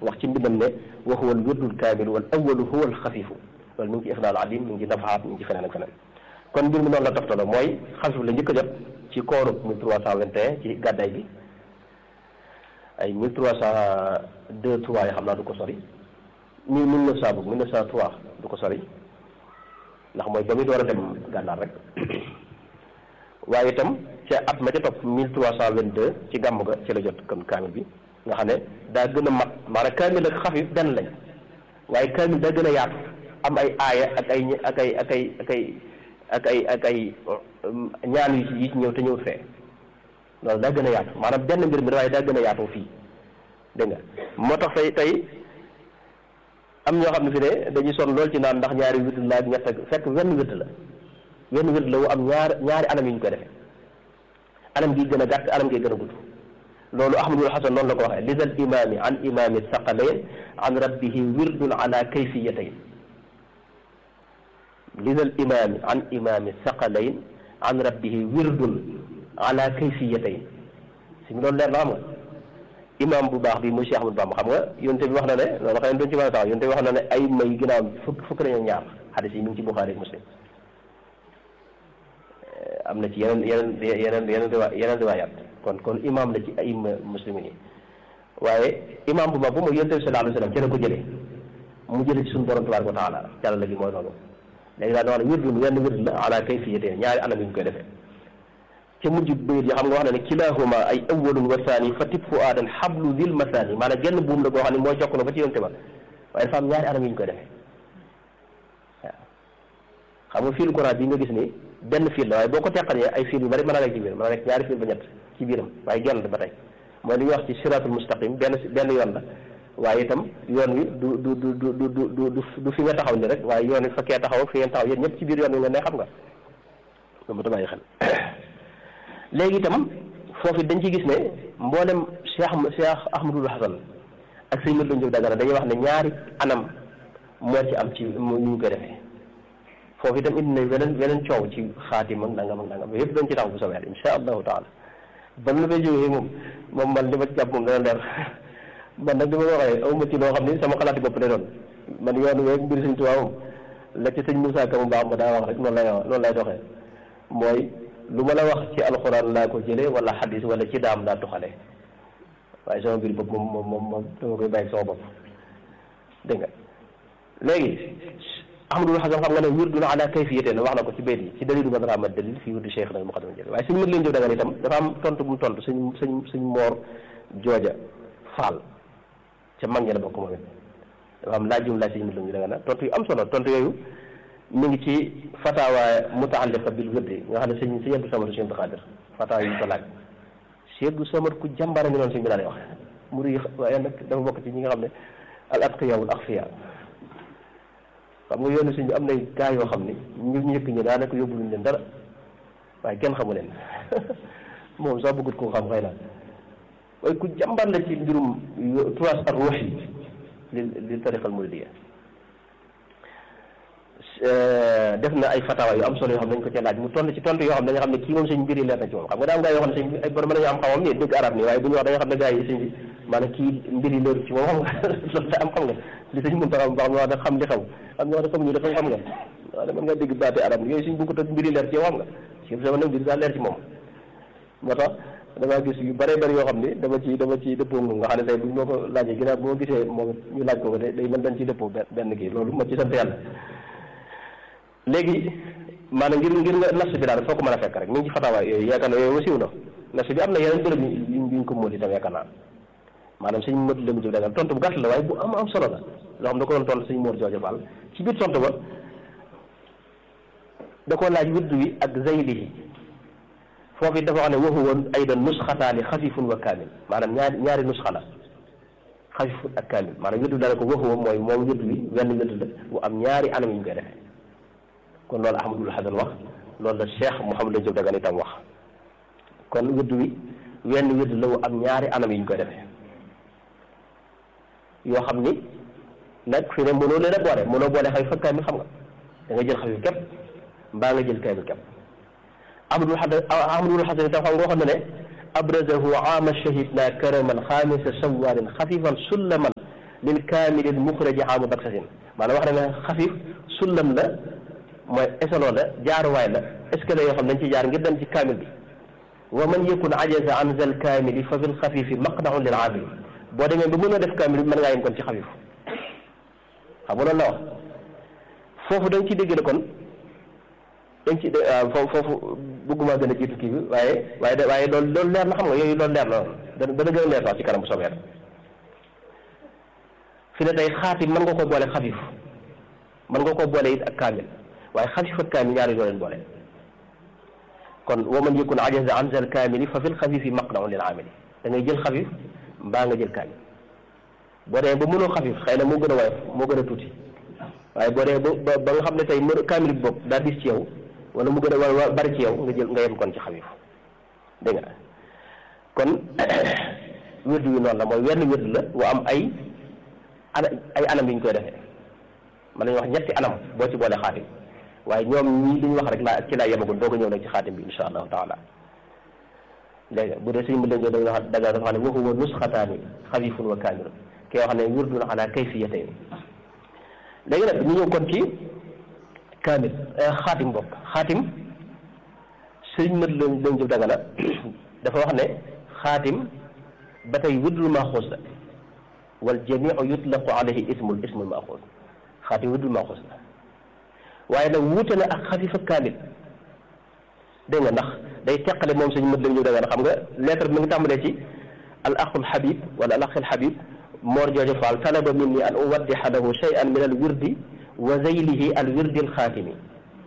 wax ci mbindam ne wa huwa al wirdul kaamil wal awalu huwa al xafifu loolu mi ngi ci ixdaal adim mi ngi ci nafaxaat mi ngi ci feneen ak feneen kon mbir mi noonu la toftaloo mooy xasif la njëkk a jot ci kooru 1321 ci gàddaay bi ay 1302 3 yi xam naa du ko sori mille mille neuf cent boog mille neuf cent trois du ko sori ndax mooy ba muy door a dem gànnaar rek waaye itam ca at ma ca topp mille trois cent vingt deux ci gàmm ga ci la jot kon kaamil bi nga xam ne daa gën a mat maanaam kaamil ak xafif benn lañ waaye kaamil daa gën a yaatu am ay aaya ak ay ak ay ak ay ak ay ak ay ak ay ñaan yu ci yi ci ñëw te ñëwut fee loolu daa gën a yaatu maanaam benn mbir mi waaye daa gën a yaatoo fii dégg nga moo tax tey tey am ñoo xam ne fi ne dañuy sonn lool ci naan ndax ñaari wird la ak ñett ak fekk wenn wird la wenn wird la wu am ñaar ñaari anam yi ñu koy defee anam gi gën a gàtt anam gi gën a gudd loolu ahmadul hasan noonu la ko waxee lidal imami an imami saqalayn an rabbihi wirdun ala kayfiyatayn lidal imami an imami saqalayn an rabbihi wirdun ala kayfiyatayn si loolu leer na xam nga imam bu baax bi muy Cheikh Ahmadou Bamba xam nga yonte bi wax na ne loolu xëy na duñ ci mën a taxaw yonte bi wax na ne ay may ginnaaw fukk fukk nañu ñaar xadis yi mi ngi ci Buxaari ak Muslim am na ci yeneen yeneen yeneen yeneen riwa yeneen riwaayaat kon kon imam la ci ay muslimin yi waaye imam bu mag bu mooy yonte bi sallallahu alayhi wa sallam ci la ko jëlee mu jëlee ci suñu borom tabaraka wa taala jàlla la gi mooy loolu léegi daal wax ne wirdun wenn wird la ala kayfiyatayn ñaari anam yi ñu koy defee ca mujj bayit yi xam nga wax na ne kilahuma ay awalun wa thani fa tib fu aadan xablu dil masani maanaam genn buum la koo xam ne mooy jokk na ba ci yonte ba waaye dafa am ñaari anam yi ñu koy defee waaw xam nga fil Quran bi nga gis ni benn fil la waaye boo ko teqalee ay fil yu bari mën a nekk ci biir mën a nekk ñaari fil ba ñett ci biiram waaye genn la ba tey mooy li ñuy wax ci siratul mustaqim benn benn yoon la waaye itam yoon wi du du du du du du du du fi nga taxaw ni rek waaye yoon wi fekkee taxaw ak fi ngeen taxaw yéen ñëpp ci biir yoon wi nga ne xam nga loolu ta bàyyi xel léegi itam foofu dañ ci gis ne mboolem Cheikh Cheikh Ahmadul Hasan ak sëñ Mat Lamin Dagana dañuy wax ne ñaari anam moo ci am ci ñu ñu koy defee foofu itam indi nañ weneen weneen coow ci xaatim ak nangam ak nangam yëpp dañ ci tax bu soobee insha allahu taala ba mu la fay jógee moom moom man li ma ci jàpp moom dana leer man nag li ma waxee aw ma ci loo xam ni sama xalaati bopp lay doon man yoon weeg mbir sëñ Tuubaa moom la ci sëñ Moussa Ka mu baax ma daa wax rek noonu lay noonu lay doxee mooy lu ma la wax ci alxuraan laa ko jëlee wala xadis wala ci daam laa tuxale waaye sama mbir bopp moom moom moom moom dama koy bàyyi sama bopp dégg nga léegi ahmadul xasan xam nga ne wirdun ala kayfiyatin wax na ko ci bayt yi ci dalilu man rama dalil fii wirdu cheikh nal muqaddam jël waaye suñu mët leen jëf dagan itam dafa am tontu bu mu tontu suñ suñ suñ moor jooja faal ca mag ñi la bokk moom it dafa am laaj yu mu laaj suñu mët leen jëf dagan tontu yu am solo tontu yooyu mi ngi ci fatawa mutaalliqa bil wirdi nga xam ne sëñ sëñ Abdou Samad sëñ Abdou Xaadir fatawa yi ñu ko laaj sëñ Abdou Samad ku jàmbara ngi noonu suñ bi daal di wax muri yi waaye nag dafa bokk ci ñi nga xam ne al atqiya wal axfiya xam nga yoonu suñ bi am na gaa yoo xam ni ñu njëkk ñi daanaka yóbbu luñ leen dara waaye kenn xamu leen moom sax bëggut koo xam xëy na waaye ku jàmbar la ci mbirum turas ak ruux yi li li tariqal muridiyya def na ay fatawa yu am solo yoo xam ne dañ ko ca laaj mu tontu ci tontu yoo xam ne dañnga xam ne kii moom sëñ mbir yi leer na ci moom xam nga daa am gaa yoo xam ne sëñ bi ay borom mën nañu am xamam ni dégg arab nii waaye bu ñu wax dañnga xam ne gaa yi sëñ bi maanaam kii mbir yi leeru ci moom xam nga loolu te am xam nga li sëñ mun taxam baax wax da xam li xaw am ñoo xam ne xamuñu dafa xam nga waaw mën nga dégg baati arab ni yooyu suñ bëgg tëg mbir yi leer ci yow xam nga si sama nag mbir daa leer ci moom moo tax damaa gis yu bëree bëri yoo xam ni dama ci dama ci dëppoo moom nga xam ne tey buñ moo ko laajee ginnaaw bu ma gisee moom ñu laaj ko ko day mën dañ ci dëppoo benn kii loolu ma ci sant yàlla léegi maanaam ngir ngir nga nas bi daal foo ko mën a fekk rek mi ngi ci fatawaay yooyu yaakaar na yooyu wasiw na nas bi am na yeneen bërëb yu ñu ko móol itam yaakaar naa maanaam sëñ mët lemu jëf dagal tontu bu gàtt la waaye bu am am solo la loo xam da ko doon tontu sëñ Mor Jooja Fall ci biir tontu ba da ko laaj wirdu wi ak zaylihi foofu it dafa wax ne waxu woon aydan nusxataani xafifun wa kaamil maanaam ñaari ñaari nusxa la xafifun ak kaamil maanaam wirdu dana ko waxu woon mooy moom wirdu wi wenn wirdu la bu am ñaari anam yu ñu koy defee kon loolu ahmadul hasan wax loolu la cheikh Mouhamadou Diop Dagana itam wax kon wirdu wi wenn wirdu la wu am ñaari anam yi ñu koy defee yoo xam ni nag fi ne mënoo leen a boole mënoo boole xafif ak kaamil xam nga da nga jël xafif képp mbaa nga jël kaamil képp ahmadul hasan ahmadul hasan itam xam nga waxoon na ne abrazahu aama shahidna karaman xaamisa sawarin xafifan sullaman lil kaamilil muxraji xaamu baksasin maanaam wax na ne xafif sullam la mooy échelon la jaaruwaay la escalier yoo xam dañ ci jaar ngir dem ci kaamil bi wa man yakun ajaza an zal kaamili fa fil xafifi maqnaun lil aamili boo demee ba mën a def kaamil bi mën ngaa yem kon ci xafif xam nga loolu la wax foofu dañ ci dégg ne kon dañ ci waaw foofu foofu bëgguma gën a jiitu kii bi waaye waaye de waaye loolu loolu leer na xam nga yooyu loolu leer na dana dana gën a leer sax ci kanam bu soobee fi ne tey xaatim mën nga ko boole xafif mën nga ko boole it ak kaamil waaye xafif ak kaamil ñaari doo leen boole kon wa man yakun ajaza an zal kaamili fa fil xafifi maqnaun lil aamili da ngay jël xafif mbaa nga jël kaamil boo demee ba mënoo xafif xëy na moo gën a woyof moo gën a tuuti waaye boo demee ba ba nga xam ne tey mën kaamil bi bopp daa dis ci yow wala mu gën a war bari ci yow nga jël nga yem kon ci xafif dégg nga kon wérdu wi noonu la mooy wenn wérdu la wa am ay ana ay anam yi ñu koy defee mën nañu wax ñetti anam boo ci boole xaatim waaye ñoom ñii li ñu wax rek laa ci laa yemagul doo ko ñëw nag ci xaatim bi insha allahu taala dégg nga bu dee suñu mën dañu wax daga dafa xam ne wa huwa nusxataani xafifun wa kaamilun ki yoo xam ne wirdun ala kayfiyatayn léegi nag ñu ñëw kon ci kaamil xaatim bokk xaatim sëriñ mët lañ lañ jëf daga na dafa wax ne xaatim ba tey wirdul maaxuus la wal jamiu yutlaqu alayhi ismul ismul maaxuus xaatim wirdul maaxuus la waaye nag wuute na ak xafifa kaamil dégg nga ndax day teqale moom sëriñ mët lañ jëf daga na xam nga lettre bi mi ngi tàmbalee ci al axul xabib wala al axil xabib moor joojo faal talaba minni an uwaddixa lahu shay'an min al wirdi wa zeylihi al wirdi al xaatimi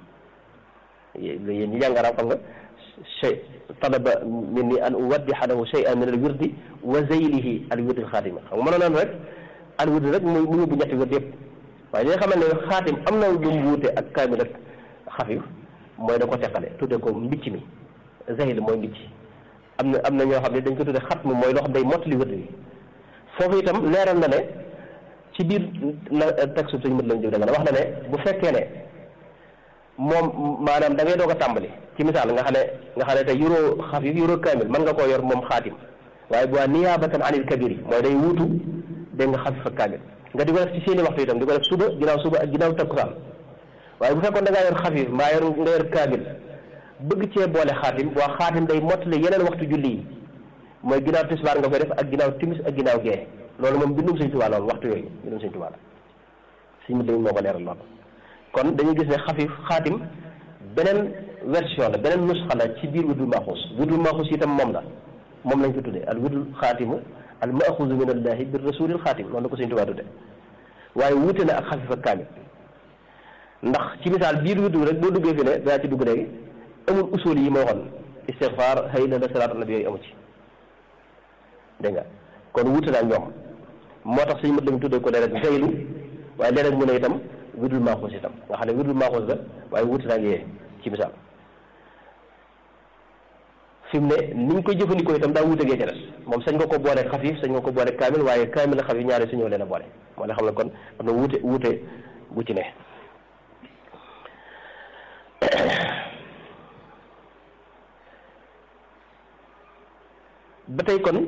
yéen ñi jàng arab xam nga shay talaba minni an uwaddixa lahu shay'an min al wirdi wa zeylihi al wirdi al xaatimi xam nga mënoon rek al wirdi rek muy mu yóbbu ñetti wirdi yëpp waaye li nga xamante ne xaatim am na lu mu wuute ak kaamil ak xafif mooy da ko teqale tudde ko mbicc mi zeyl mooy mbicc am na am na ñoo xam ne dañ ko tudde xatm mooy loo xam day mottali wirdi bi foofu itam leeral na ne ci biir na texte suñu mët lañ jóg da nga wax na ne bu fekkee ne moom maanaam da ngay doog a tàmbali ci misaal nga xam ne nga xam ne tey yuroo xafif yuroo kaamil mën nga koo yor moom xaatim waaye bu waa niyaabatan anil kabir yi mooy day wuutu dégg nga xafif ak kaamil nga di ko def ci seeni waxtu itam di ko def suba ginnaaw suba ak ginnaaw takkusaan waaye bu fekkoon da ngaa yor xafif mbaa yor nga yor kaamil bëgg cee boole xaatim waa xaatim day mottali yeneen waxtu julli yi mooy ginnaaw tisbaar nga koy def ak ginnaaw timis ak ginnaaw gee loolu moom bindum sëñ Tuubaa loolu waxtu yooyu bindum sëñ Tuubaa la suñ mu dégg moo ko leeral loolu kon dañuy gis ne xafif xaatim beneen version la beneen nusxa la ci biir wudul maaxuus wudul maaxuus itam moom la moom lañ ko tuddee al wudul xaatimu al maaxuusu min allahi bir rasulil xaatim noonu la ko sëñ Tuubaa tuddee waaye wuute na ak xafif ak kaamil ndax ci misaal biir wudu rek boo duggee fi ne daa ci dugg léegi amul usul yi ma waxoon istigfaar hayla la salaatu nabi yooyu amu ci dégg nga kon wuute naa ñoom moo tax suñu mët lañu tuddee ko léeg-léeg zeylu waaye léeg-léeg mu ne itam wirdul maaxuus itam nga xam ne wirdul maaxuus la waaye wuute naa yee ci misaal fi mu ne ni ñu koy jëfandikoo itam daa wuute gee ca des moom sañ nga ko boole xafif sañ nga ko boole kaamil waaye kaamil xafif ñaari suñëw leen a boole moo la xam ne kon am na wuute wuute bu ci ne ba tey kon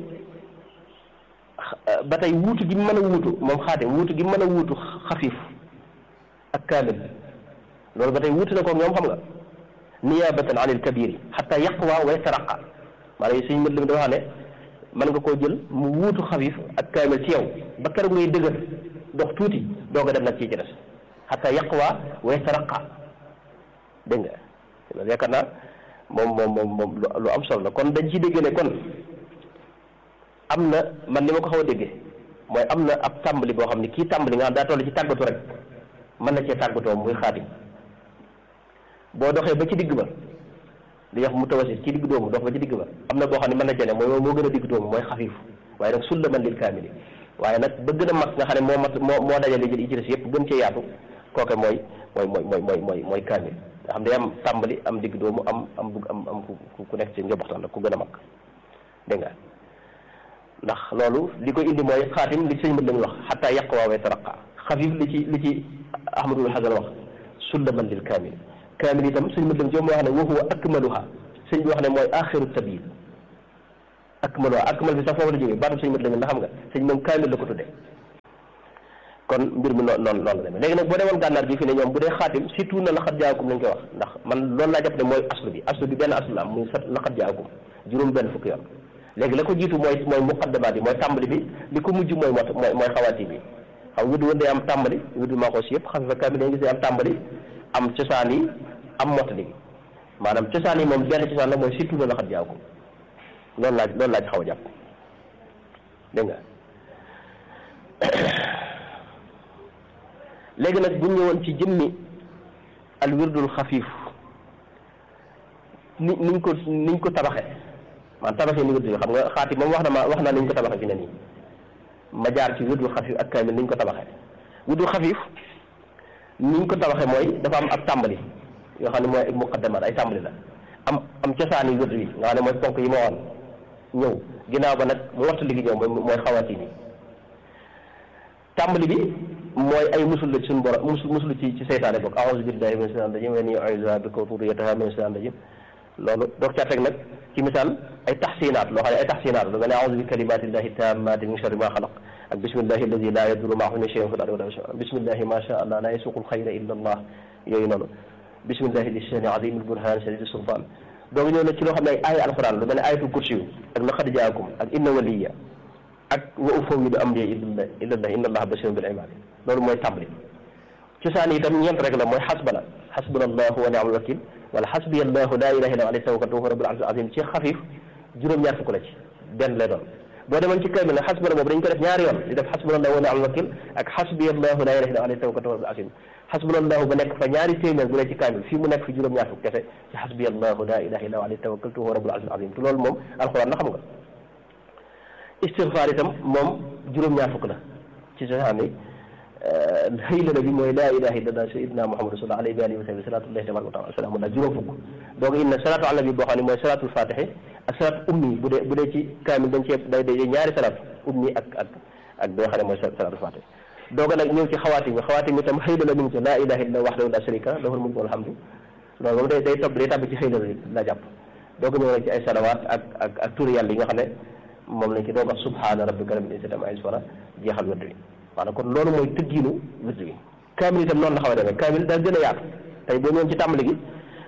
ba tey wuutu gi mën a wuutu moom xaatim wuutu gi mën a wuutu xafif ak kaamil loolu ba tey wuutu na ko ñoom xam nga niyaabatan an il kabiri xata yaqwa wa yataraqa maanaam suñu mët lim dafa xam ne mën nga koo jël mu wuutu xafif ak kaamil ci yow ba keroog ngay dëgër dox tuuti doo ko dem nag ci ci des xata yaqwa wa yataraqa dégg nga loolu yaakaar naa moom moom moom moom lu am solo la kon dañ ci dégg ne kon am na man ni ma ko xaw a déggee mooy am na ab tàmbali boo xam ne kii tàmbali nga xam daa toll ci tàggatu rek mën na cee tàggatoo muy xaatim boo doxee ba ci digg ba di wax mu tawasit ci digg doomu dox ba ci digg ba am na boo xam ne mën na jene mooy moo gën a digg doomu mooy xafiif waaye nag sulla man lil kaamili waaye nag ba gën a mag nga xam ne moo mat moo moo dajale jël ci des yëpp gën cee yaatu kooke mooy mooy mooy mooy mooy mooy mooy kaamil nga xam ne am tàmbali am digg doomu am am bugg am am ku ku nekk ci njobaxtaan ku gën a mag dégg nga ndax loolu li ko indi mooy xaatim li sëñ mën lañu wax xataa yàq waawee taraqa xafif li ci li ci ahmadul hasan wax sullaman lil kaamil kaamil itam sëñ mën lañu joom moo wax ne wa huwa akmaluha sëñ bi wax ne mooy axiru tabil akmaluha akmal bi sax foofu la jógee baatam sëñ mën lañu ndax xam nga sëñ moom kaamil la ko tudde kon mbir mi noonu noonu noonu la demee léegi nag boo demoon gànnaar bi fi ne ñoom bu dee xaatim surtout na laqad jaakum lañ koy wax ndax man loolu laa jàpp ne mooy aslu bi aslu bi benn aslu la am muy sat laqad jaakum juróom benn fukki yoon léegi la ko jiitu mooy mooy muqaddamaat yi mooy tàmbali bi li ko mujj mooy mot mooy mooy xawaati bi xam wirdu wën day am tàmbali wirdu maaxoos yëpp xam fa kaamil dañu gis day am tàmbali am cosaan yi am mottali bi maanaam cosaan yi moom benn cosaan la mooy surtout na laqad jaakum loolu laaj loolu laaj xaw a jàpp dégg nga léegi nag bu ñëwoon ci jëmmi al wirdul xafiif ni niñ ko niñ ko tabaxe man tabaxee ni wirdu yi xam nga xaati moom wax na ma wax naa niñ ko tabaxe fi ne nii ma jaar ci wirdul xafiif ak kaamil niñ ko tabaxe wirdul xafiif niñ ko tabaxe mooy dafa am ab tàmbali yoo xam ne mooy ay muqaddamaat ay tàmbali la am am cosaani wirdu yi nga xam ne mooy ponk yi ma waxoon ñëw ginnaaw ba nag mu wattu ligi ñëw mooy mooy xawaati bi tàmbali bi mooy ay musul la ci suñu borom musul musul ci ci seytaane bokk a'uuzu billahi mina shaytaani rajiim wa innii u'iizuhaa bika wa dhurriyyatahaa mina shaytaani rajiim loolu doog caa teg nag ci misaal ay taxsinaat loo xam ne ay taxsinaat lu mel ne a'uuzu bi kalimaatillahi taammaati min sharri maa xalaq ak bismillahi alladi laa yadurru ma'a ismihi shay'un fil ardi wa laa fis samaa'i bismillahi maa shaa Allah laa yasuuqul xayra illa Allah yooyu noonu bismillahi di shaani aziimil burhaan shadiidi sultaan donc ñëw na ci loo xam ne ay aaya alquran lu mel ne ayatul kursi yu ak laqad jaakum ak inna waliya ak wa ufawwidu amri ilallah ilallah inna allaha basirun bil ibaad loolu mooy tàmbali cosaan itam ñeent rek la mooy xasbana xasbuna allahu wa ni'mal wakil wala xasbiya allahu laa ilaha illa alayhi tawakkaltu wa huwa rabbul arshil azim ci xafiif juróom-ñaar fukk la ci benn lay doon boo demoon ci kaamil nag xasbana boobu dañ ko def ñaari yoon di def xasbuna allahu wa ni'mal wakil ak xasbiya allahu laa ilaha illa alayhi tawakkaltu wa huwa rabbul arshil xasbunallahu ba nekk fa ñaari téeméer bu ne ci kaamil fii mu nekk fi juróom-ñaar fukk kese ci xasbiyallahu la ilaha illa alayhi tawakkaltu wa rabbul arshil azim te loolu moom alxuraan la xam nga istigfaar itam moom juróom-ñaar fukk la ci sa ni xëylala bi mooy la ilaha illallah sayyidina muhammad rasulullah alayhi wa alihi wa sahbihi salatullahi tabaraka wa taala salaamullah juróom fukk donc inna salatu ala nabi boo xam ne mooy salatul fatihi ak salatu ummi bu dee bu dee ci kaamil dañ cee day day ñaari salatu ummi ak ak ak bi nga xam ne mooy salatul fatihi dooga nag ñëw ci xawaatim bi xawaatim bi tam xëyla la mi ngi ci laa ilaha illa wahdahu la sharika lahu lahul mulku wal hamdu loolu moom day day topp day tàbbi ci xëyla la jàpp dooga ñëw nag ci ay salawaat ak ak ak turi yàlla yi nga xam ne moom lañ ci doog wax subhaana rabbika rabbil izzati amma yasifuun jeexal wërdu bi maanaam kon loolu mooy tëggiinu wërdu bi kaamil itam noonu la xaw a demee kaamil daal gën a yaatu tey boo ñëwoon ci tàmbali gi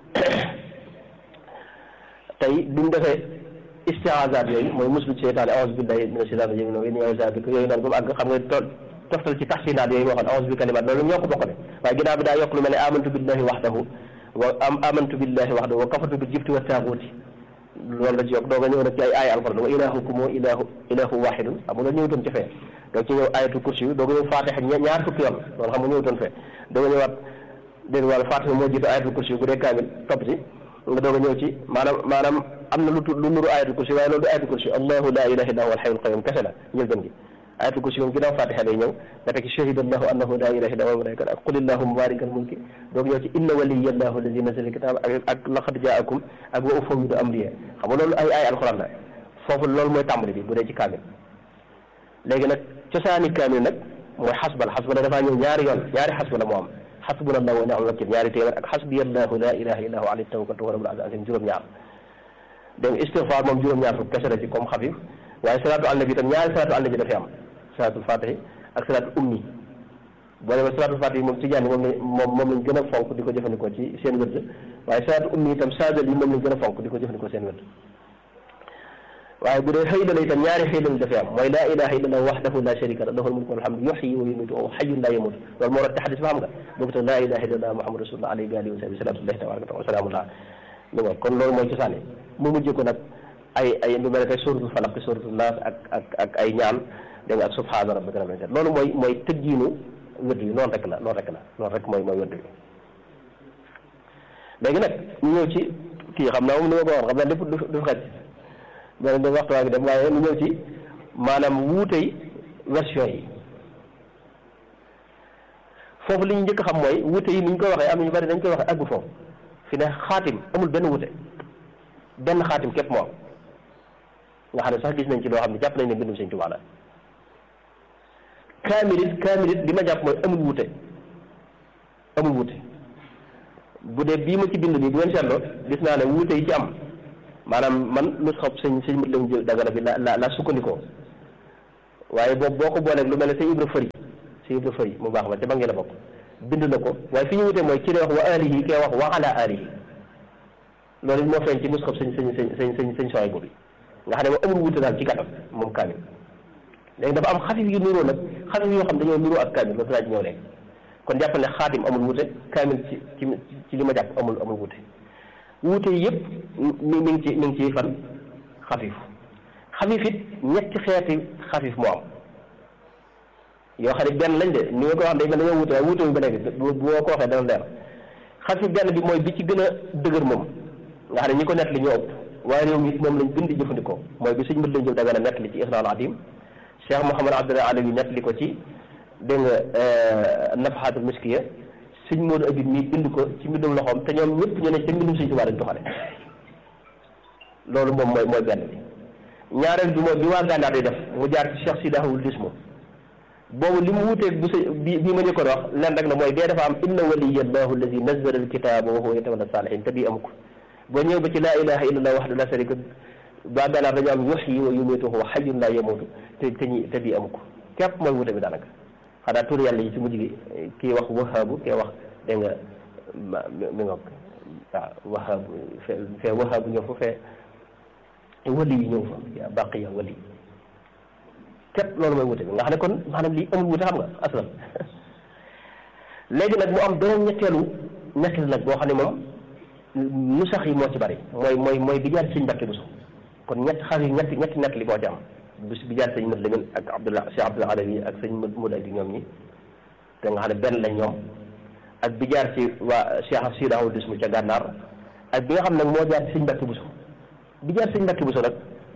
tey bi mu defee istiazaat yooyu mooy muslu ci seytaane a'uuzu billahi mina shaytaani rajiim wa innii a'uuzu bika yooyu noonu ba mu àgg xam nga tool toftal ci taxsinaat yooyu moo xam a'uuzu bi kalimaat loolu ñoo ko bokk de waaye ginnaaw bi daa yokk lu mel ne amantu billahi waxdahu wa am amantu billahi waxdahu wa kafartu bil jibti wa taaguuti loolu la ci yokk dooga ñëw nag ci ay aaya alquran wa ilaahukum ilaahu ilaahu waahidun xam nga loolu ñëwutoon ci fee donc ci ñëw ayatul kursi yu dooga ñëw faatixa ñaar fukki yoon loolu xam nga ñëwutoon fee dooga ñëwaat dégg wàlla faatixa moo jiitu ayatul kursi yu bu dee kaamil topp ci nga doog a ñëw ci maanaam maanaam am na lu tu lu nuru ayatul kursi waaye loolu du ayatul kursi allahu la ilaha illa huwa alhayyul qayyum kese la njëlbeen gi ayatul kursi moom ginnaaw fatiha day ñëw nga teg ci shahida allahu annahu la ilaha illa huwa malaikatu ak qul illahumma malikal mulki doog ñëw ci inna waliya allahu alladi nazala alkitaba ak ak laqad jaakum ak wa ufawwidu amriya xam nga loolu ay ay alquran la foofu loolu mooy tàmbali bi bu dee ci kaamil léegi nag cosaani kaamil nag mooy xasbal xasbala dafaa ñëw ñaari yoon ñaari xasbala moo am xasbuna allahu wa ni'mal wakil ñaari téeméer ak xasbiya allahu la ilaha illa huwa alayhi tawakkaltu wa rabbul arshil azim juróom-ñaar donc istigfaar moom juróom-ñaar fukk kese la ci comme xafif waaye salaatu ala nabi itam ñaari salaatu ala nabi dafay am salaatul fatihi ak salaatul ummi boo demee salaatul fatihi moom tijaan yi moom lañ moom moom lañ gën a fonk di ko jëfandikoo ci seen wërd waaye salaatul ummi itam saadal yi moom lañ gën a fonk di ko jëfandikoo seen wërd waaye bu dee xëy la itam ñaari xëy la dafay am mooy laa ilaha illa allah wahdahu la sharika lahu lahul mulku wal hamdu yuhyi wa yumiitu wa hayyun la yamut loolu moo rot ci xadis ba xam nga boobu tam laa ilaha illa allah muhammadu rasulullah alayhi wa alihi wa sahbihi salatullahi tabaraka wa salaamullah li nga kon loolu mooy cosaani mu mujj ko nag ay ay lu mel ne tey suratul falaq suratul naas ak ak ak ay ñaan dégg nga ak subhaana rabbika rabbil izzati loolu mooy mooy tëggiinu wërd yi noonu rek la noonu rek la noonu rek mooy mooy wërd yi léegi nag ñu ñëw ci kii xam naa moom ni ma ko waxoon xam naa lépp du du xaj beneen bi waxtu waa ngi dem waaye ñu ñëw ci maanaam wuutey version yi foofu li ñu njëkk xam mooy wuute yi ni ñu koy waxee am na ñu bari dañ koy waxee aggu foofu fi ne xaatim amul benn wuute benn xaatim képp moo am nga xam ne sax gis nañ ci loo xam ne jàpp nañ ne mbindum Sëñ Tuubaa la kaamilit kaamilit li ma jàpp mooy amul wuute amul wuute bu dee bii ma ci bind nii bu ngeen seetloo gis naa ne wuute yi ci am maanaam man lu xob sëñ sëñ mat lañ jël dagana bi la la la sukkandikoo waaye boobu boo ko booleeg lu mel ne sëñ Ibra Fëri si Ibra Fay mu baax ma te ba ngeen la bokk bind na ko waaye fi ñu wutee mooy kii day wax wa alihi kee wax wa ala alihi loolu moo feeñ ci musxab sëñ sëñ sëñ sëñ sëñ sëñ sooy boobu nga xam ne moom amul wute daal ci gàttal moom kaamil léegi dafa am xafif yu nuroo nag xafif yoo xam dañoo nuroo ak kaamil ba dinaa ci ñëw léegi kon jàpp ne xaatim amul wute kaamil ci ci ci li ma jàpp amul amul wute wute yëpp mi mi ngi ci mi ngi ci fan xafif xafif it ñetti xeeti xafif moo am yoo xam ne benn lañ de ni nga ko wax day mel dañoo wute waaye wute wu ba léegi bu boo ko waxee dana leer xafif benn bi mooy bi ci gën a dëgër moom nga xam ne ñi ko nett li ñoo ëpp waaye réew mi it moom lañ bind jëfandikoo mooy bi suñ mbët lañ jël da nga nett li ci Ixnaul Adim Cheikh Mouhamad Abdullah Alawi nett li ko ci dégg nga Nafhatul Miskiya suñ Moodu Abid mi bind ko ci mbindum loxoom te ñoom ñëpp ñu ne ca mbindum suñ Tuubaa lañ doxale loolu moom mooy mooy benn bi ñaareel bi mooy bi waa gànnaar di def mu jaar ci Cheikh Sidi Ahmad Lismo boobu li mu wuteeg bu sa bi bi ma njëkkoon wax leen rek la mooy bee dafa am inna waliyallahu allazi nazzala alkitaba wa huwa yatawalla salihin te bii amu ko boo ñëw ba ci laa ilaha illallah wahdahu la sharika waa gànnaar dañu am yuhyi wa yumiitu wa hayyun la yamuutu te te ñi te bii amu ko képp mooy wute bi daanaka xanaa tur yàlla yi ci mujj gi kii wax wahaabu kii wax dégg nga ma mi ngoog waaw wahaabu fee fee wahaabu ñëw fa fee wali yi ñëw fa yaa baqiya wali képp loolu mooy wute bi nga xam ne kon maanaam lii amul wute xam nga aslan léegi nag mu am beneen ñetteelu ñetteel nag boo xam ne moom nu sax yi moo ci bari mooy mooy mooy bi jaar sëñ Mbàkke Buso kon ñett xar yi ñetti ñetti nett li moo ci am bis bi jaar sëñ Mat Lamin ak Abdullah Cheikh Abdullah Alawi ak sëñ Mat Muda di ñoom ñi te nga xam ne benn lañ ñoom ak bi jaar ci waa Cheikh Sidi Ahmad Dismu ca gànnaar ak bi nga xam nag moo jaar ci sëñ Mbàkke Buso bi jaar sëñ Mbàkke Buso nag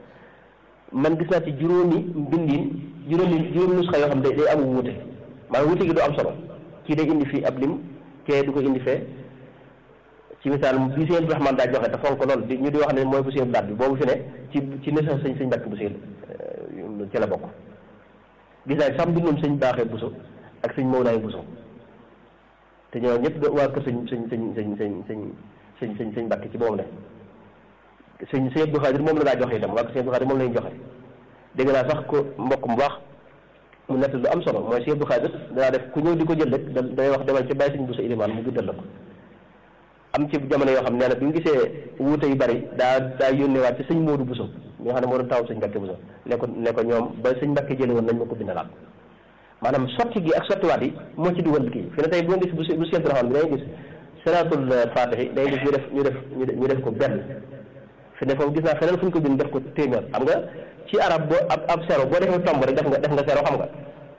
man gis naa ci juróomi mbindin juróomi juróomi nusxa yoo xam ne day am wuute maanaam wuute gi du am solo kii day indi fii ab lim kee du ko indi fee ci misaal bi sëñ Abdou Rahman daa joxe te fonk lool di ñu di wax ne mooy bu sëñ daat bi boobu fi ne ci ci nesa sëñ sëñ Mbàkke Buso ci la bokk gis naa sax mbindum sëñ baaxee Buso ak sëñ Mawlaay Buso te ñoo ñëpp waa kër sëñ sëñ sëñ sëñ sëñ sëñ sëñ sëñ sëñ Mbàkke ci boobu ne sëñ sëñ Abdou Xaadir moom la daa joxe itam waa sëñ Abdou Xaadir moom la ñu joxe dégg naa sax ko mbokk mu baax mu nett lu am solo mooy sëñ Abdou Xaadir danaa def ku ñëw di ko jël rek da day wax demal ci bàyyi sëñ Buso Ilimaan mu bindal la ko am ci jamono yoo xam nee na bi mu gisee wuute yu bari daa daa yónneewaat ci sëñ Moodu Buso mi nga xam ne moo doon taw sëñ Mbàkke Buso ne ko ne ko ñoom ba sëñ Mbàkke jële woon nañ ma ko bindalaat maanaam sotti gi ak sottiwaat yi moo ci dugal kii fi ne tey boo gis bu bu Cheikh Rahman bi day gis salaatul faatihi day gis ñu def ñu def ñu def ko benn fi ne foofu gis naa feneen fu ñu ko bind def ko téeméer xam nga ci arab boo ab ab zéro boo defee tomb rek def nga def nga zéro xam nga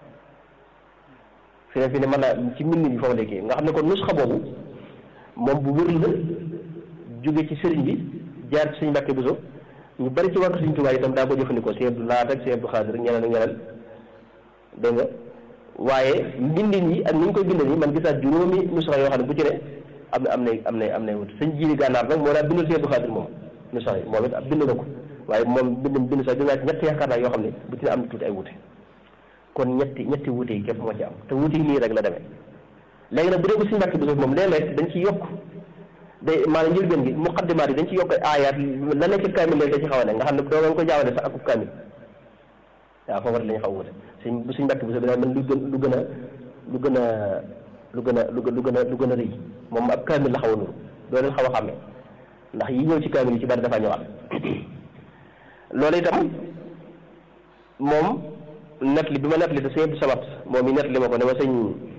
fi ne fi ne mën naa ci mbind bi foofu la kii nga xam ne kon nusxa boobu moom bu wër la jóge ci sëriñ bi jaar ci sëñ Mbàkke Buso ñu bari ci wàllu sëñ Tuubaa itam daa ko jëfandikoo sëñ Abdu Lahat ak sëñ Abdu Xaadir ak ñeneen ak ñeneen dégg nga waaye mbindin yi ak ni ñu koy bindal yi man gis naa juróomi nusxa yoo xam ne bu ci ne am na am nay am nay am nay wut sëñ jiili gànnaar nag moo daa bindal sëñ Abdu Xaadir moom nusxa yi moom it ab bind na ko waaye moom bind bind sax gis naa ci ñetti yaakaar naa yoo xam ne bu ci ne am na tuuti ay wute kon ñetti ñetti wute yi képp moo ci am te wute yi nii rek la demee léegi nag bu dee ko sëñ Mbàkke Buso moom léeg-léeg dañ ci yokk day maanaam njëlbeen gi muqaddimaat yi dañ ci yokk ay aayaat la nekk ci kaamil léegi da ci xaw a ne nga xam ne doo nga ko jaawale sax akub kaamil waaw foofu rek la ñu xaw a wute suñ bu suñ Mbàkke Buso bi daa mel lu gën lu gën a lu gën a lu gën a lu gën a lu gën a rëy moom ab kaamil la xaw a nuru doo leen xaw a xàmmee ndax yi ñëw ci kaamil yi ci bari dafa ñëwaat loolu itam moom net li bi ma net li te sëñ Abdou Samad moom yi net li ma ko ne ma sëñ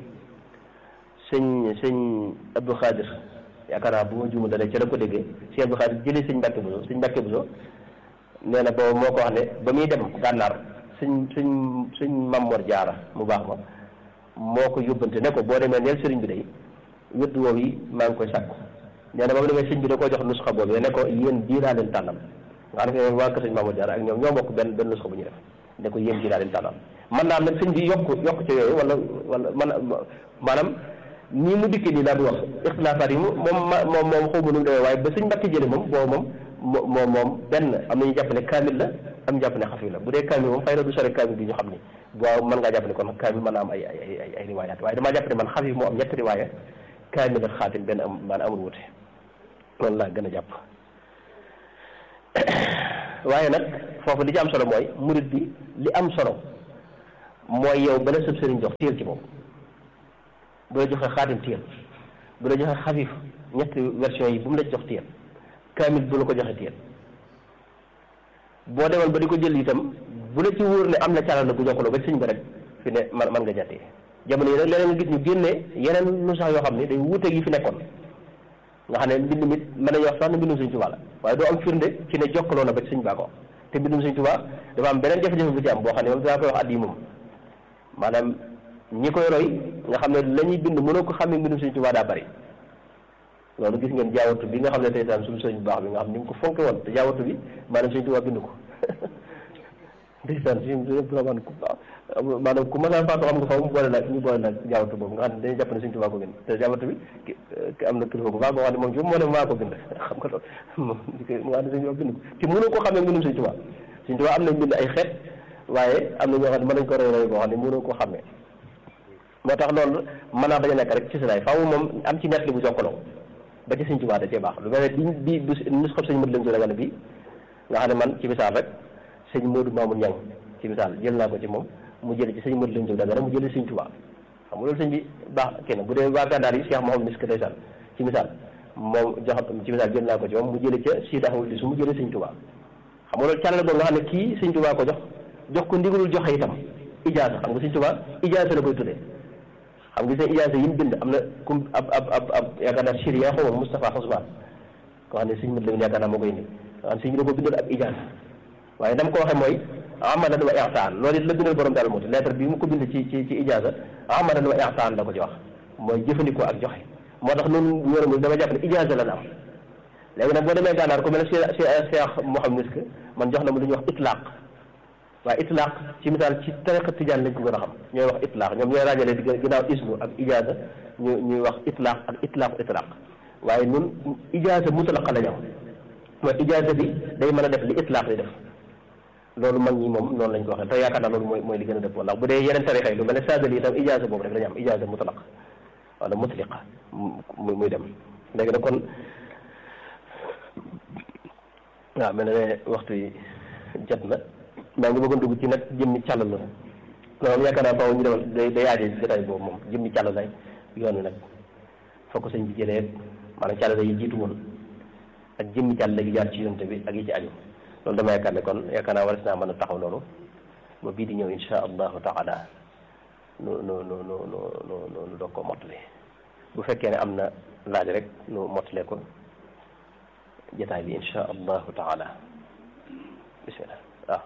sëñ sëñ Abdou Khadir yaakaar naa bu ma juumu dale ci la ko déggee sëñ Abdou Khadir jëlee sëñ Mbàkke Buso sëñ Mbàkke Buso nee na boobu moo ko wax ne ba muy dem gànnaar sëñ sëñ sëñ Mamor Jaara mu baax ma moo ko yóbbante ne ko boo demee neel sëriñ bi day wét woow yi maa ngi koy sàkku nee na ba mu demee sëñ bi da koo jox nusxa boobu ne ko yéen bii laa leen tànnal nga xam ne waa kër sëñ Mamor Jaara ak ñoom ñoo bokk benn benn nusxa bu ñu def ne ko yéen bii laa leen tànnal man naa am nag sëñ bi yokk yokk ci yooyu wala wala man maanaam nii mu dikkee nii laa du wax ixtilaafaat yi moom moom moom xaw ma nu mu demee waaye ba sëñ Mbàkke jële moom boobu moom moom moom benn am nañu jàpp ne kaamil la am ñu jàpp ne xafi la bu dee kaamil moom xëy na du sore kaamil bi ñu xam ni waaw mën ngaa jàpp ne kon kaamil mën naa am ay ay ay ay riwaayaat waaye damaa jàpp ne man xafi moo am ñetti riwaaya kaamil ak xaatim benn am maanaam amul wute loolu laa gën a jàpp waaye nag foofu li ci am solo mooy murit bi li am solo mooy yow bala sëb sëriñ jox téel ci boobu bu la joxee xaatim téel bu la joxee xafif ñetti version yi bu mu la jox téel kaamil bu la ko joxee téel boo demoon ba di ko jël itam bu la ci wóor ne am na calal la bu jokkaloo ba sëñ ba rek fi ne man man nga jàttee jamono yi nag leneen nga gis ñu génne yeneen nu sax yoo xam ne day wuuteeg yi fi nekkoon nga xam ne mbind mi mën nañu wax sax ne mbindum Sëñ Tuubaa la waaye doo am firnde ci ne jokkaloo na ba ci sëñ baa ko te mbindum Sëñ Tuubaa dafa am beneen jafe-jafe bu ci am boo xam ne moom dinaa koy wax at yi moom maanaam ñi koy roy nga xam ne la ñuy bind mënoo ko xamee mbindum Sëñ Tuubaa daa bari loolu gis ngeen jaawatu bi nga xam ne tey tam suñu sëñ bu baax bi nga xam ni mu ko fonke woon te jaawatu bi maanaam Sëñ Tuubaa bind ko ndeysaan suñu man ku maanaam ku masaan faatu xam nga faw mu boole nag ñu boole nag jaawatu boobu nga xam ne dañuy jàpp ne Sëñ Tuubaa ko bind te jaawatu bi am na kilifa bu baax boo xam ne moom ci moo ne maa ko bind xam nga loolu moom mu nga xam ne Sëñ Tuubaa bind ko te mënoo ko xamee mbindum Sëñ Tuubaa Sëñ Tuubaa am nañ bind ay xeet waaye am na ñoo xam ne mën nañ ko roy roy boo xam ne mënoo ko xamee moo tax loolu mën naa bañ a nekk rek ci silaay faaw moom am ci nett li bu jokkaloo ba ci Sëñ Tuubaa da cee baax lu mel ne bi bi bi nus xob sëñ mët lañ so dagane bi nga xam ne man ci misaal rek sëñ Modou Mamoun Niang ci misaal jël naa ko ci moom mu jële ci sëñ mët lañ so dagane mu jële Sëñ Tuubaa xam nga loolu sëñ bi baax kenn bu dee waa gànnaar yi Cheikh Mouhamed Misk ndeysaan ci misaal moom jox ci misaal jël naa ko ci moom mu jële ca Sidi Ahmad su mu jële Sëñ Tuubaa xam nga loolu càllale boobu nga xam ne kii Sëñ Tuubaa ko jox jox ko ndigalul joxe itam ijaasa xam nga Sëñ Tuubaa ijaasa la koy tuddee xam nga seen ijaasa yi mu bind am na kum ab ab ab ab yaakaar naa Syria xaw ma Moustapha Xosmaan koo xam ne sëñ mët la yaakaar naa moo koy indi nga xam sëñ bi da ko bindal ab ijaasa waaye dama ko waxee mooy amalan wa ihsaan loolu it la bindal borom daal moo lettre bi mu ko bind ci ci ci ijaasa amalan wa ihsaan la ko ci wax mooy jëfandikoo ak joxe moo tax noonu wéra dama jàpp ne ijaasa la am léegi nag boo demee gànnaar ku mel ne Cheikh Mouhamed Misk man jox na ma lu ñuy wax itlaaq waaye itlaaq ci misaal ci tariqa tijaan lañ ko gën a xam ñooy wax itlaaq ñoom ñooy ràññale di ginnaaw ismu ak ijaasa ñu ñuy wax itlaaq ak itlaaq itlaaq waaye ñun ijaasa mutlaqa la ñu am mooy ijaasa bi day mën a def li itlaaq di def loolu mag ñi moom noonu lañ ko waxee te yaakaar naa loolu mooy mooy li gën a dëppoo ndax bu dee yeneen tarixa yi lu mel ne saadali itam ijaasa boobu rek la ñu am ijaasa mutlaq wala mutliqa muy muy dem léegi nag kon waaw mel na ne waxtu yi jot na maa ngi bëggoon dugg ci nag jëmmi càll la loolu yaakaar naa faaw ñu demal day day aaje jotaay boobu moom jëmmi càll lay yoon wi nag fokk sëñ bi jëlee maanaam càll yi jiitu woon ak jëmmi càll gi jaar ci yonte bi ak yi ci aju loolu dama yaakaar ne kon yaakaar naa war naa mën a taxaw loolu ba bii di ñëw insha allahu taala nu nu nu nu nu nu nu doog ko mottali bu fekkee ne am na laaj rek nu mottale ko jotaay bi insha allahu taala bismillah waaw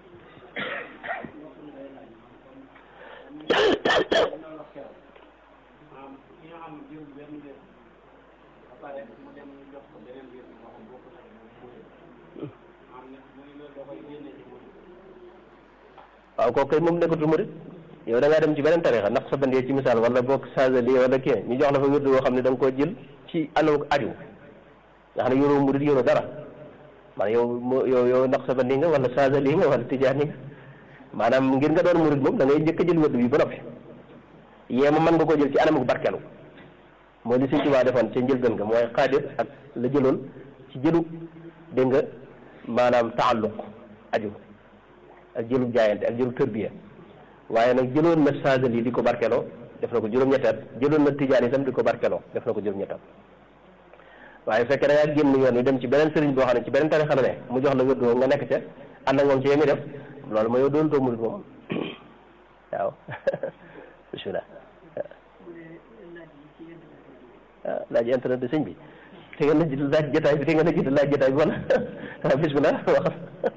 waaw kooku kay moom nekkatul murit yow da ngaa dem ci beneen tarixa ndax sa bandee ci misaal wala boog sageli wala kii ñu jox la fa wérdu boo xam ne da nga koo jël ci anam aju nga xam ne yoroo murit yoroo dara maanaam yow moo yow yow ndax sa bandi nga wala sageli nga wala tijaani nga maanaam ngir nga doon murit moom da ngay njëkk a jël wérdu bi ba noppi yee ma mën nga koo jël ci anam barkelu mooy li Sëñ Tuubaa defoon ca njëlbeen nga mooy xaadir ak la jëloon ci jëlu dégg nga maanaam taalluq aju ak jëlu jaayante ak jëlu tërbiya waaye nag jëloon na saadal yi di ko barkeloo def na ko juróom-ñettaat jëloon na tijaan itam di ko barkeloo def na ko juróom-ñettaat waaye fekkee da ngaa génn yoon wi dem ci beneen sëriñ boo xam ne ci beneen tarixa la ne mu jox la wérdoo nga nekk ca ànd ak moom ci yemi def loolu ma yow doon too murit moom waaw bismillah ah laaj internet de sëñ bi te nga na laaj jotaay bi te nga na jiitu laaj jotaay bi wala bismillah wax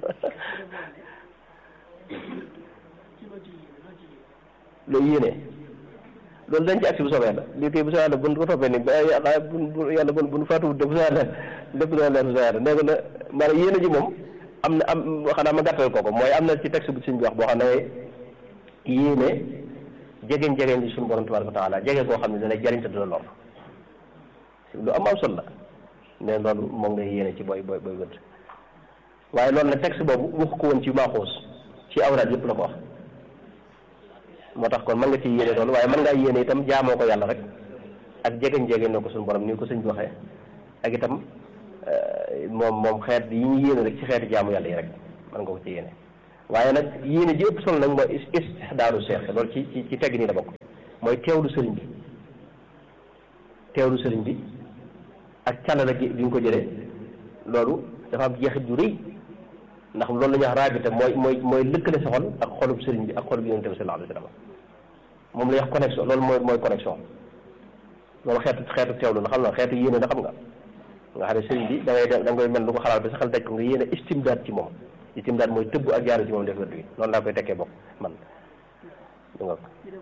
loolu yéene loolu dañ ci agsi bu soobee yàlla lii koy bu soobee yàlla bu ko toppee ni ba yàlla bu yàlla bu bu faatuwut de bu soobee yàlla lépp dana leer bu soobee yàlla nee na maanaam yéene ji moom am na am xanaa ma gàttal ko ko mooy am na ci texte bu suñ bi wax boo xam ne yéene jegeñ jegeñ li suñu borom tabaraka wa taala jege koo xam ne dana jariñ te du la lor lu am am solo la ne loolu moom ngay yéene ci booy booy booy wëdd waaye loolu nag texte boobu wax ko woon ci maaxoos ci awraad yëpp la ko wax moo tax kon mën nga ci yéene loolu waaye mën ngaa yéene itam jaamoo ko yàlla rek ak jegeñ jegeñ na ko suñu borom ni ko sëñ bi waxee ak itam moom moom xeet yi ñu yéene rek ci xeeti jaamu yàlla yi rek mën nga ko ci yéene waaye nag yéene ji ëpp solo nag mooy istixdaaru seex loolu ci ci ci tegg nii la bokk mooy teewlu sëriñ bi teewlu sëriñ bi ak càllala gi bi nga ko jëlee loolu dafa am jeexit ju rëy ndax loolu la ñuy wax raabita mooy mooy mooy lëkkale sa xol ak xolub sëriñ bi ak xolub yonente bi sallallahu alayhi wa sallam moom la ñuy wax connexion loolu mooy mooy connexion loolu xeetu xeetu teewlu la xam nga xeetu yéene la xam nga nga xam ne sëriñ bi da ngay da ngay mel lu ko xalaat ba sa xel daj ko nga yéene istimdaad ci moom istimdaad mooy tëbb ak jaaru ci moom def wérdu gi noonu laa koy tekkee bokk man du nga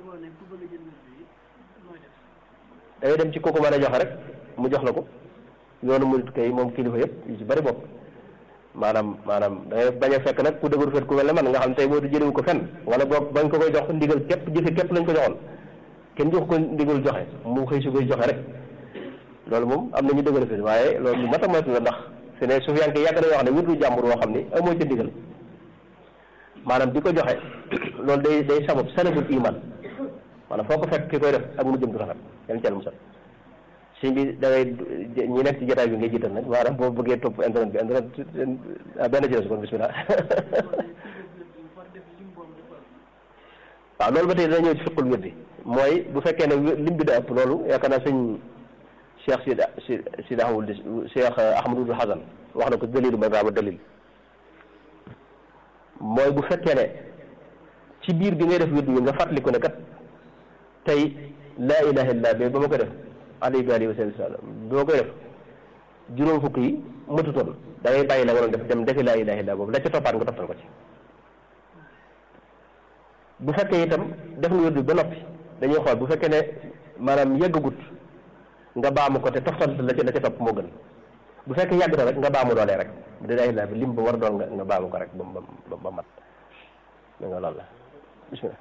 da ngay dem ci kooku mën a joxe rek mu jox la ko yoonu murit kay moom kilifa yëpp yu ci bari bokk maanaam maanaam da ngay bañ a fekk nag ku dëgër fet ku mel ne man nga xam tey moodu jëlewu ko fenn wala boog bañ ko koy jox ndigal képp jëfe képp lañ ko joxoon kenn jox ko ndigal joxe mu xëy si koy joxe rek loolu moom am na ñu dëgër fet waaye loolu lu mat a moytu la ndax su ne su fiyanke yàgg nañoo wax ne wirdu jàmbur woo xam ni amoo ca ndigal maanaam di ko joxe loolu day day sabab salabul iman maanaam foo ko fekk ki koy def ak mu jëm du rafet yan cal musal sëñ bi da ngay ñi nekk ci jotaay bi ngay jiital nag maanaam boo bëggee topp internet bi internet benn ci des kon bismillah waaw loolu ba tey dana ñëw ci fiqul wirdi mooy bu fekkee ne lim bi da ëpp loolu yaakaar naa sëñ Cheikh Sid si Sid Ahmad Cheikh Ahmadul Hasan wax na ko dalilu ma ba dalil mooy bu fekkee ne ci biir bi ngay def wirdi bi nga fàttaliku ne kat tey laa ilaha illa ba ba ma ko def alayhi alihi wa sallam ba ma koy def juróom fukk yi matutoon da ngay bàyyi la waroon def dem defi laa ilaha illa boobu la ca toppaat nga toptal ko ci bu fekkee itam def nga wirdi ba noppi dañuy xool bu fekkee ne maanaam yeggagut nga baamu ko te toftal la ca la ca topp moo gën bu fekkee yàgg na rek nga baamu doolee rek bu dee laa bi lim ba war a doon nga nga baamu ko rek ba ba ba mat da nga loolu la bismillah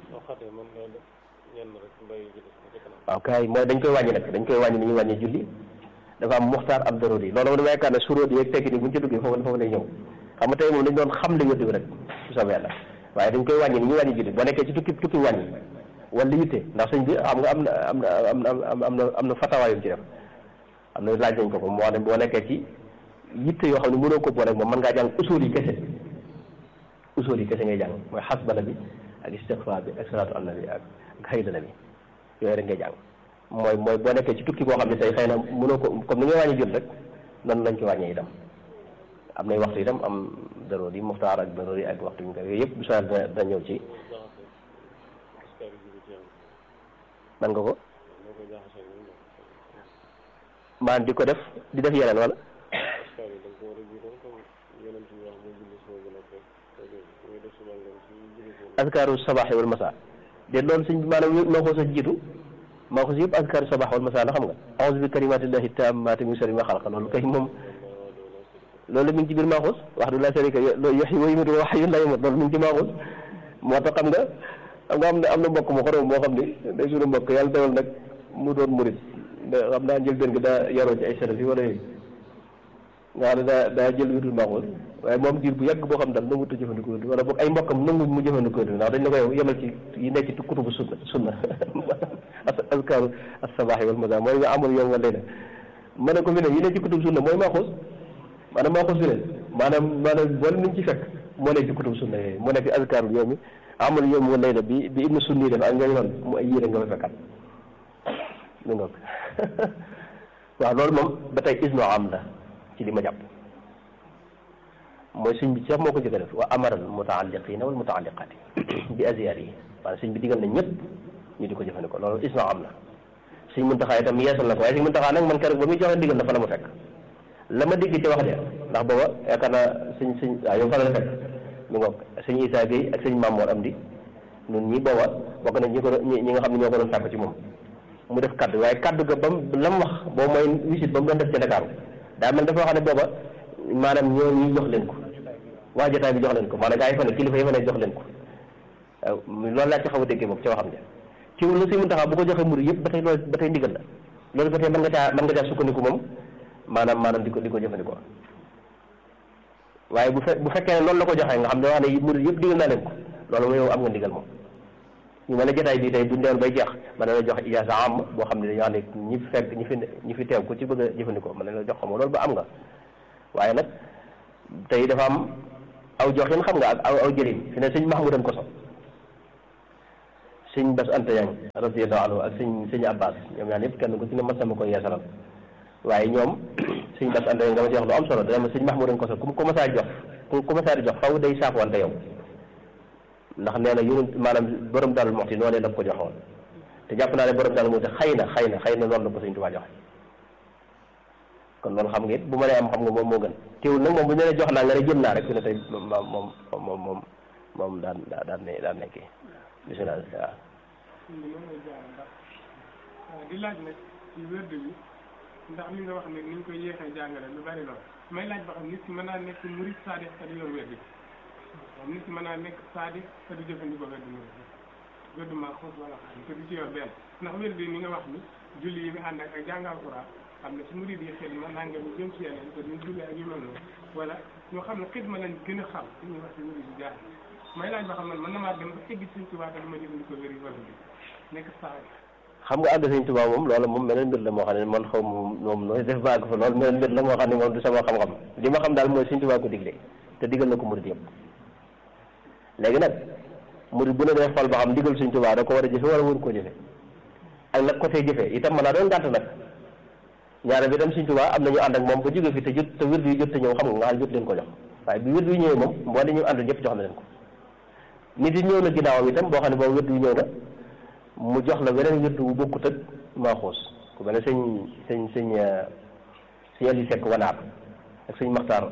waaw kay mooy dañ koy wàññi nag dañ koy wàññi ni ñuy wàññi julli dafa am muxtaar am daruri loolu moom dama yaakaar ne suróot yeeg tekki ni buñ ci duggee foofu foofu lay ñëw xam nga tey moom dañ doon xam li wérdi bi rek su soobee yàlla waaye dañ koy wàññi ni ñuy wàññi julli boo nekkee ci tukki tukki wàññi wala yitte ndax sëñ bi xam nga am na am na am na am na am na fatawaayum ci def am na laaj nañ ko ko moo ne boo nekkee ci yitte yoo xam ne mënoo ko boole moom mën ngaa jàng usul yi kese usul yi kese ngay jàng mooy xasbala bi ak istighfar bi ak salaatu ala nabi ak haydala bi yooyu rek ngay jàng mooy mooy boo nekkee ci tukki boo xam ne tey xëy na mënoo ko comme ni ngay wàññi jot rek noonu lañ ko wàññee itam am nay waxtu itam am daroor yi muxtaar ak daroor yi ak waxtu yi nga yooyu yëpp bu soobee dina dina ñëw ci man nga ko maan di ko def di def yeneen wala askaaru sabaax wal masa de loolu sëñ bi maanaam moo ko sa jiitu maa ko si yëpp askaaru sabaax wal masa la xam nga a'uuzu bi kalimatillahi taammaati min sharri ma xalaqa loolu kay moom loolu mi ngi ci biir maaxuus wax du la sharika loolu yuhyi wa yumiitu wa hayyun laa yamuut loolu mi ngi ci maaxuus moo tax xam nga xam nga am na am na mbokk mu xorom moo xam ni day suñu mbokk yàlla dewal nag mu doon murit xam naa jël benn gi daa yaroo ci ay salaf yi wala yooyu nga xam ne daa daa jël wirdul maaxuus waaye moom diir bu yàgg boo xam daal nangu ta jëfandikoo wala boog ay mbokkam nangu mu jëfandikoo ndax dañ la ko yow yemal ci yi nekk ci kutubu sunna sunna askaaru as-sabaahi wal masaa mooy nga amul yow wala ma ne ko fi ne yi nekk ci kutubu sunna mooy maaxuus maanaam maaxuus bi ne maanaam maanaam boole nañ ci fekk moo nekk ci kutubu sunna yooyu moo nekk ci askaaru yow mi amul yow wala layla bi bi ibnu sunni def ak ñooñu noonu mu ay yére nga fa fekkat lu ngoog waaw loolu moom ba tey isno am la ci li ma jàpp mooy sëñ bi sax moo ko jëkk a def wa amara al mutaalliqina wal mutaalliqaati bi aziyar yi maanaam sëñ bi digal na ñëpp ñu di ko jëfandikoo loolu isno am na sëñ Muntaxa itam yeesal na ko waaye sëñ Muntaxa nag man keroog ba muy joxe digal na fa la ma fekk la ma dégg ci wax de ndax booba yaakaar naa sëñ sëñ waaw yow fa la fekk mi ngoog sëñ Issa Gueye ak sëñ Mamour Amdi ñun ñi booba bokk nañ ñi ko ñi nga xam ne ñoo ko doon sàkk ci moom mu def kaddu waaye kaddu ga bam la mu wax boobu mooy visite ba mu doon def ci Dakar daa mel dafa wax ne booba maanaam ñoo ñuy jox leen ko waa jotaay bi jox leen ko maanaam gaa yi fa ne kilifa yi fa ne jox leen ko waaw loolu laa ci xaw a déggee boobu ca waxam ja ci lu si mun taxaw bu ko joxee murid yëpp ba tey loolu ba tey ndigal la loolu ba tey mën nga caa mën nga caa sukkandiku moom maanaam maanaam di ko di ko jëfandikoo waaye bu fe bu fekkee ne loolu la ko joxee nga xam ne wax ne murid yëpp digal naa leen ko loolu mooy yow am nga ndigal moom ñu mel ne jotaay bii tey buñ demoon bay jeex mën na la jox ijaasa am boo xam ne dañoo xam ne ñi fi fekk ñi fi ñi fi teew ku ci bëgg a jëfandikoo mën na la jox xam loolu ba am nga waaye nag tey dafa am aw joxin xam nga ak aw aw jëlin fi ne sëñ Mahmoudan Koso sëñ Bas Anta Yang radiyallahu anhu ak sëñ sëñ Abbas ñoom ñaan yëpp kenn ku ci ne mas sama koy yeesalal waaye ñoom sëñ Bas Anta Yang dama ci wax lu am solo dama sëñ Mahmoudan Koso ku ku masaa jox ku ku masaa di jox faw day saafwante yow ndax nee na yonent maanaam borom Daaru Muxti noonu la ko joxoon te jàpp naa ne borom Daaru Muxti xëy na xëy na xëy na noonu la ko sëñ Tuubaa joxe kon loolu xam nga it bu ma nee am xam nga moom moo gën teewul nag moom bu ñu nee jox naa nga ne jël naa rek fi ne tey moom moom moom moom moom daan daan ne daan nekkee bisimilah waaw. di laaj nag ci wérdu bi ndax li nga wax ne ni ñu koy yéexee jàngale lu bari lool may laaj ba xam nit ki mën naa nekk murid saadix te du yor wérdu bi nit ki mën naa nekk saadix te du jëfandikoo wérdu murid wérdu maa xoos wala xam te du ci yor benn ndax wérdu ni nga wax ni julli yi nga ànd ak ak jàng alxuraan xam ne si murid yi xidma nanga ñu jëm ci yeneen te duñ julli ak yu mel noonu wala ñoo xam ne xidma lañ gën a xam li ñuy wax si murid yi jaar may laaj ba xam man mën na maa dem ba egg Sëñ Tuubaa te du ma jëfandikoo wér wala bi nekk saadix xam nga àgg sëñ Tuubaa moom loolu moom meneen mbir la moo xam ne man xaw moom moom nooy def ba àgg fa loolu meneen mbir la moo xam ne moom du sama xam-xam li ma xam daal mooy sëñ Tuubaa ko digle te digal na ko murid yëpp léegi nag murid bu ne dee xool ba xam digal sëñ Tuubaa da ko war a jëfe wala waru koo jëfe ak nag ko see jëfee itam mën naa doon gàtt nag ñaare bi dem sëñ Tuubaa am na ñu ànd ak moom ba jóge fi te jot te wird yu jot te ñëw xam nga nga xam jot leen ko jox waaye bi wird yu ñëwee moom mboo di ñu ànd ñëpp jox na leen ko nit yi ñëw na ginnaawam itam boo xam ne boobu wird yu ñëw na mu jox la weneen wird wu bokkut ak maaxuus ku mel ne sëñ sëñ sëñ sëñ Ali Seck wanaat ak sëñ Maxtaar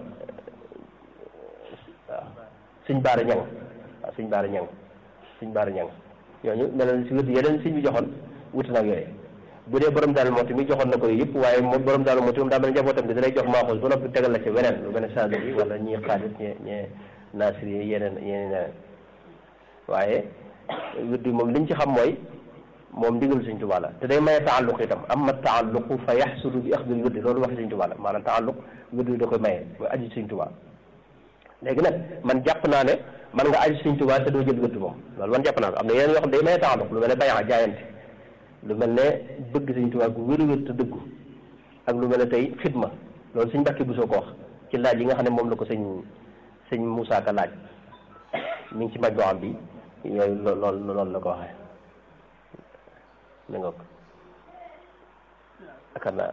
waaw sëñ Baara Ñang waaw sëñ Baara Ñang sëñ Baara Ñang ñooñu mel na si wird yeneen sëñ bi joxoon wuti nag yooyu bu dee borom daal mooti mi joxoon na ko yëpp waaye moom borom daal mooti moom daa mel ne njabootam bi dalay jox maaxuus ba noppi tegal la ci weneen lu mel ne saado bi wala ñii xaalis ñee ñee naasir yi yeneen yeneen yeneen waaye wird bi moom liñ ci xam mooy moom ndigal Sëñ Tuubaa la te day maye taalluq itam amma taalluqu fa yaxsulu bi axdil wirdi loolu wax Sëñ Tuubaa la maanaam taalluq wird bi da koy maye mooy aju Sëñ Tuubaa léegi nag man jàpp naa ne man nga aju Sëñ Tuubaa te doo jël wird moom loolu man jàpp naa ko am na yeneen yoo xam day maye taalluq lu mel ne bayaa jaayante lu mel ne bëgg Sëñ Tuubaa gu wér wér te dëggu ak lu mel ne tey xidma loolu Sëñ Mbàkke Buso ko wax ci laaj yi nga xam ne moom la ko sëñ sëñ Moussa Ka laaj mi ngi ci maj boo am bi yooyu lool loolu la ko waxee mi nga ko akar naa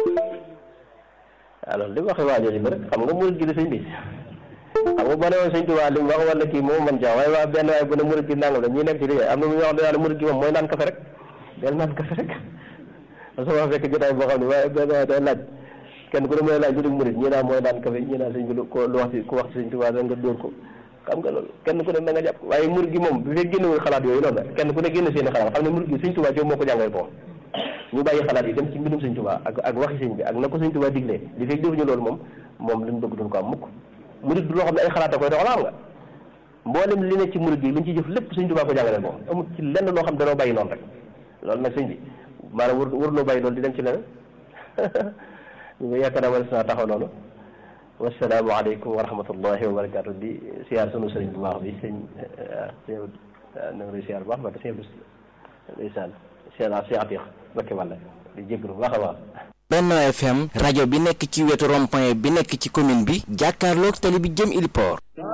alors li mu waxee waa jooju ba rek xam nga murid gi di sëñ bi xam nga boo ne woon sëñ Tuubaa li mu wax wala kii moom man jaa waaye waa benn waaye bu ne murid gi nangam la ñuy nekk ci liggéey am na mu ñu wax daal murid gi moom mooy naan kafe rek del naan kafe rek parce que wax fekk jotaay boo xam ne waaye benn waaye day laaj kenn ku ne mooy laaj lu dul murid ñii naa mooy naan kafe ñii naa sëñ bi lu ko lu wax ci ku wax ci sëñ Tuubaa da nga dóor ko xam nga loolu kenn ku ne na nga jàpp waaye murid gi moom bu fekk génnewul xalaat yooyu loolu la kenn ku ne génn seeni xalaat xam ne murid gi sëñ Tuubaa ci moo ko jàngale ko ñu bàyyi xalaat yi dem ci mbindum sëñ Tuubaa ak ak waxi sëñ bi ak na ko sëñ Tuubaa diglee li fekk defuñu loolu moom moom liñ bëgg duñ ko am mukk murid du loo xam ne ay xalaat a koy doxal xam nga mboolem li ne ci murid gi liñ ci jëf lépp sëñ Tuubaa ko jàngale ko amul ci lenn loo xam danoo bàyyi noonu rek loolu nag sëñ bi maanaam wër wër loo bàyyi loolu di dem ci leneen ñu ngi yaakaar naa ma des naa taxaw noonu wasalaamu aleykum wa rahmatullahi wa barakatu di siyaar sunu sëriñ bu baax bi sëñ sëñ na nga siyaar bu baax ba sëñ ndeysaan siyaar si atiq bakke wàlla di jéglu bu baax a baax Benno FM rajo bi nekk ci wetu rond-point bi nekk ci commune bi jàkkaarloog tali bi jëm Ili Port